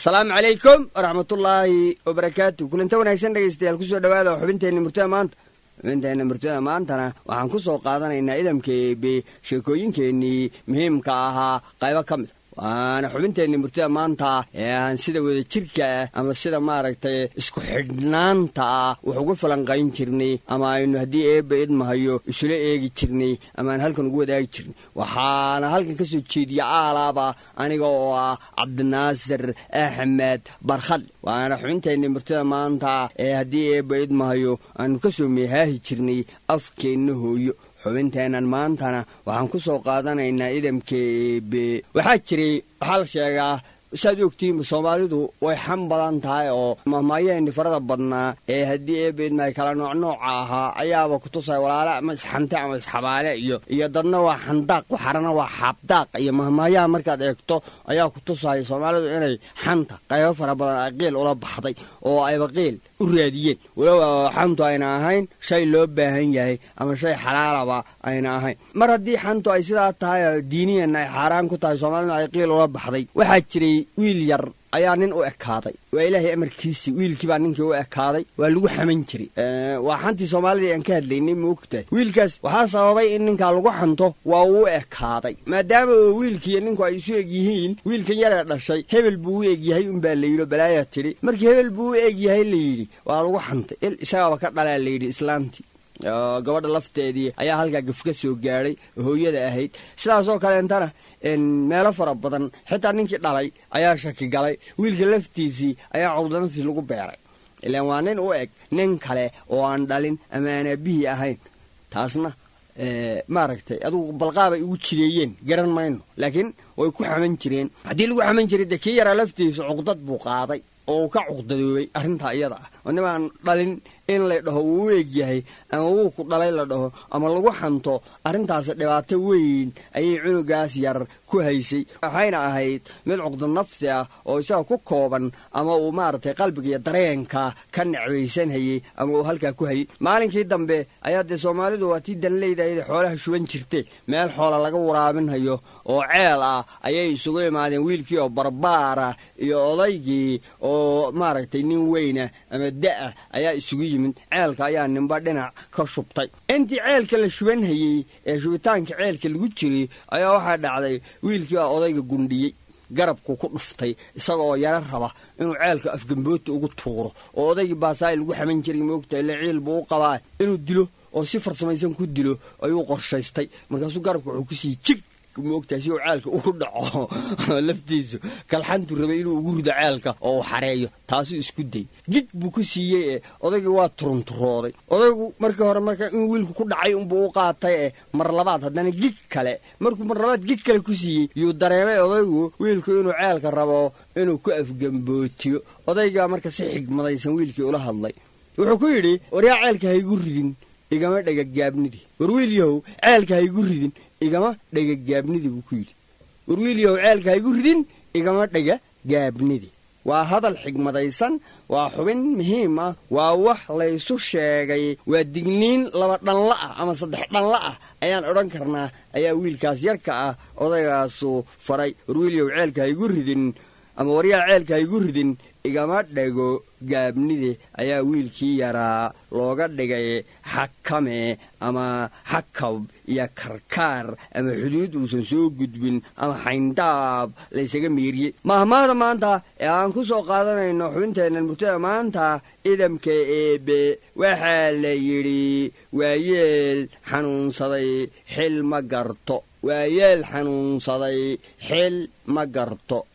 asalaamu calaykum waraxmatullaahi wabarakaatu kulanta wanaagsan dhegaystayaal kusoo dhawaada xubinteenna murtada maanta xubinteenna murtada maantana waxaan ku soo qaadanaynaa idamka eebe sheekooyinkeennii muhiimka ahaa qaybo ka mid waana xubinteenni murtida maanta ee aan sida wada jirka ah ama sida maaragtay isku xidhnaanta ah wax uga falanqayn jirnay ama aynu haddii eebba idmahayo isula eegi jirnay ama aan halkan ugu wadaagi jirnay waxaana halkan ka soo jeediya aalaaba aniga oo ah cabdinaasir axmed barkhad waana xubinteenni murtida maanta ee haddii eebba idmahayo aanu ka soo meehaahi jirnay afkeenna hooyo xubinteennan maantana waxaan ku soo qaadanaynaa idamka eebe waxaa jiray waxaa la sheegaa saad ogtihiinba soomaalidu way xam badan tahay oo mahmaayaheenni farada badnaa ee haddii eebeedmahay kala nooc nooca ahaa ayaaba kutusaya walaale ama isxante ama isxabaale iyo iyo dadna waa xandaaq waxarana waa xaabdaaq iyo mahmaayaha markaad eegto ayaa kutusaya soomaalidu inay xanta qaybo fara badan ay qiil ula baxday oo ayba qiil u raadiyeen waloba xantu ayna ahayn shay loo baahan yahay ama shay xalaalaba ayna ahayn mar haddii xantu ay sidaa tahay diiniyanna ay xaaraan ku tahay soomaaliduna ay qiil ula baxday waxaa jiray wiil yar ayaa nin u ekaaday waa ilaahay amarkiisii wiilkii baa ninkii u ekaaday waa lagu xaman jiray waa xantii soomaalida aan ka hadlaynay maogtahay wiilkaas waxaa sababay in ninkaa lagu xanto waa uu ekaaday maadaama oo wiilkiiyo ninku ay isu eg yihiin wiilkan yaree dhashay hebel buu u egyahay unbaa layidhi balaayaa tidhi markii hebel buu u egyahay layidhi waa lagu xantay il isagaaba ka dhalaa layidhi islaamtii gabadha lafteedii ayaa halkaa gaf ka soo gaadhay hooyada ahayd sidaasoo kaleentana meelo fara badan xitaa ninkii dhalay ayaa shaki galay wiilka laftiisii ayaa cawdanaftiis lagu beeray ilaan waa nin u eg nin kale oo aan dhalin ama aan aabihii ahayn taasna maaragtay adugu balqaabay ugu jireeyeen garan mayno laakiin way ku xaman jireen haddii lagu xaman jiray dee kii yaraa laftiisa cuqdad buu qaaday oo uu ka cuqdadoobay arrintaa iyada ah oo nimaan dhalin in la dhaho wuu u egyahay ama wuu ku dhalay la dhaho ama lagu xanto arrintaas dhibaato weyn ayay cunugaas yar ku haysay waxayna ahayd mid cuqda nafsi ah oo isaga ku kooban ama uu maaragtay qalbiga iyo dareenka ka necbaysanhayey ama uu halkaa ku hayay maalinkii dambe ayaa dee soomaalidu waa tii danleyda ayada xoolaha shuban jirte meel xoola laga waraabinhayo oo ceel ah ayay isugu imaadeen wiilkii oo barbaara iyo odaygii oo maaragtay nin weyna ama da-ah ayaa isugu yimid ceelka ayaa ninba dhinac ka shubtay intii ceelka la shubanhayey ee shubitaanka ceelka lagu jiray ayaa waxaa dhacday wiilkii baa odayga gundhiyey garabku ku dhuftay isaga oo yaro raba inuu ceelka afgambooti ugu tuuro oo odaygii baasaai lagu xaman jiray moogta ile ciil buu u qabaa inuu dilo oo si farsamaysan ku dilo ayuu qorshaystay markaasuu garabka wuxuu ku siiyey jig moogtahay si uu ceelka ugu dhaco laftiisu kalxantu rabay inuu ugu rido ceelka oo uu xareeyo taasuu isku day gig buu ku siiyey ee odaygii waa turunturooday odaygu markii hore marka in wiilku ku dhacay unbuu u qaatay ee mar labaad haddana gig kale markuu mar labaad gig kale ku siiyey yuu dareemay odaygu wiilku inuu ceelka rabo inuu ku afgambootiyo odaygaa marka si xigmadaysan wiilkii ula hadlay wuxuu ku yidhi waryaa ceelka haygu ridin igama dhegagaabnidii war wiil yahow ceelka haygu ridin igama dhega gaabnidi buu ku yidhi war wiilyahow ceelka haygu ridin igama dhega gaabnidi waa hadal xigmadaysan waa xubin muhiim ah waa wax laysu sheegay waa digniin laba dhanla ah ama saddex dhanla ah ayaan odhan karnaa ayaa wiilkaas yarka ah odaygaasu faray war wiilyahow ceelka haygu ridin ama waryaa ceelka haygu ridin igama dhego gaabnide ayaa wiilkii yaraa looga dhigay xakame ama xakab iyo karkaar ama xuduud uusan soo gudbin ama xayndaab laysaga miiriyey mahmaahda maanta ee aan ku soo qaadanayno xubinteennan murtada maanta idamka eebe waxaa la yidhi waayeel xanuunsaday xil ma garto waayeel xanuunsaday xil ma garto